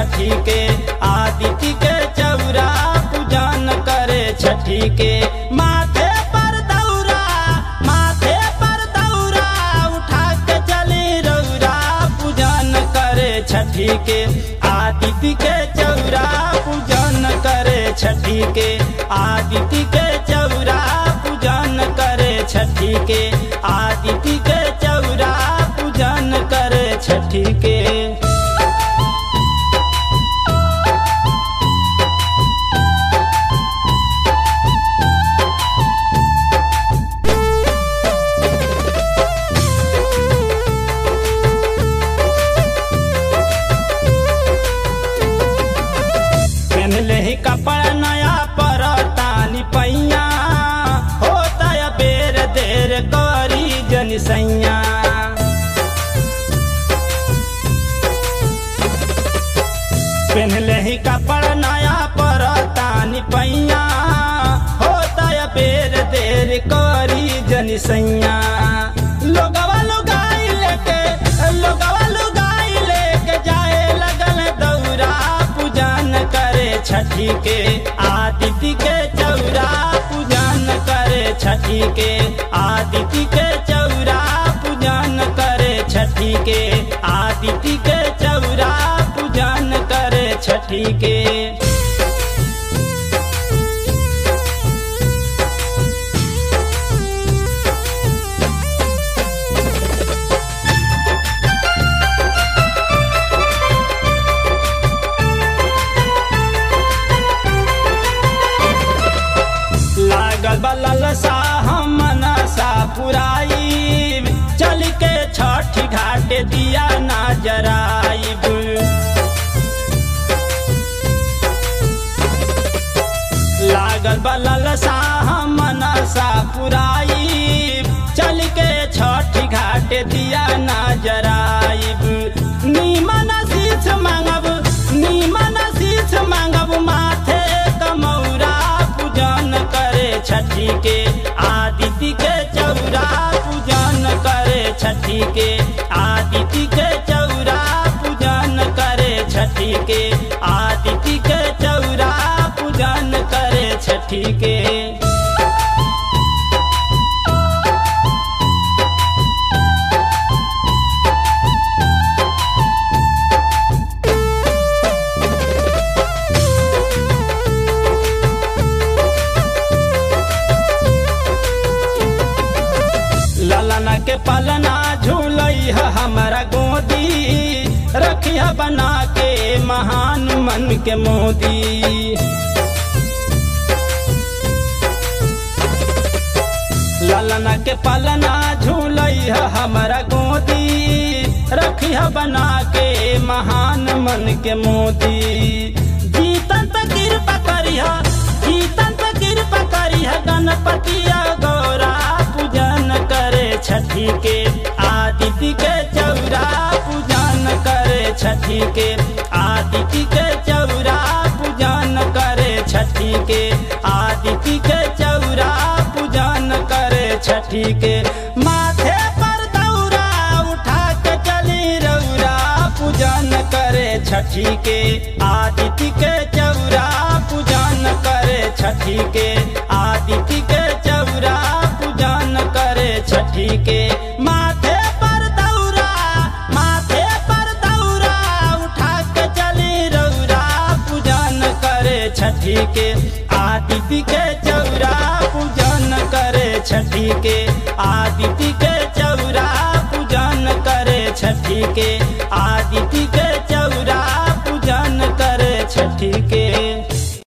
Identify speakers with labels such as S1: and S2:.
S1: छठी के आदित्य के चौरा पूजन करे छठी के माथे पर दौरा माथे पर दौरा उठा के चली रौरा पूजन करे छठी के आदित्य के चौरा पूजन करे छठी के आदित्य के चौरा पूजन करे छठी के आदित्य के चौरा पूजन करे छठी के पहनले ही कपड़ा नया पर तानी पैया होता या बेर देर करी जन सैया पहनले ही कपड़ा नया पर तानी पैया होता या बेर देर करी जन सैया लोगवा लुगाई लेके लोगवा लुगाई लेके जाए लगल दौरा पूजन करे छठी के आदित्य के चौरा पूजन करे छठी के आदित्य के चौरा पूजन करे छठी के आदित्य के चौरा पूजन करे छठी के लागल बलल सा हम मनसा पुराई चल के छठ घाट दिया ना जराइब लागल बलल सा हम मनसा पुराई चल के छठ घाट दिया ना जराइब नीमन शीछ मांगब नीमन शीछ मांगब माथे कमौरा पूजन करे छठी के आदित्य के चौरा पूजन करे छठी के आदित्य के चौरा पूजन करे छठी के आदित्य के चौरा पूजन करे छठी के ललना के पलना झूलई है हमारा गोदी रखिया बना के महान मन के मोदी ललना के पलना झूलई है हमारा गोदी रखिया बना के महान मन के मोदी जीतन पे कृपा करिहा जीतन पे कृपा करिहा गणपतिया गौरा पूजन करे छठी के आदित्य के चौरा पूजन करे छठी के आदित्य के चौरा पूजन करे छठी के आदित्य के चौरा पूजन करे छठी के माथे पर दौरा उठा के चली रौरा पूजन करे छठी के आदित्य के चौरा पूजन करे छठी के आदित्य के चौरा पूजन करे छठी के माथे पर दौरा माथे पर दौरा उठा के चली रौरा पूजन करे छठी के आदित्य के चौरा पूजन करे छठी के आदित्य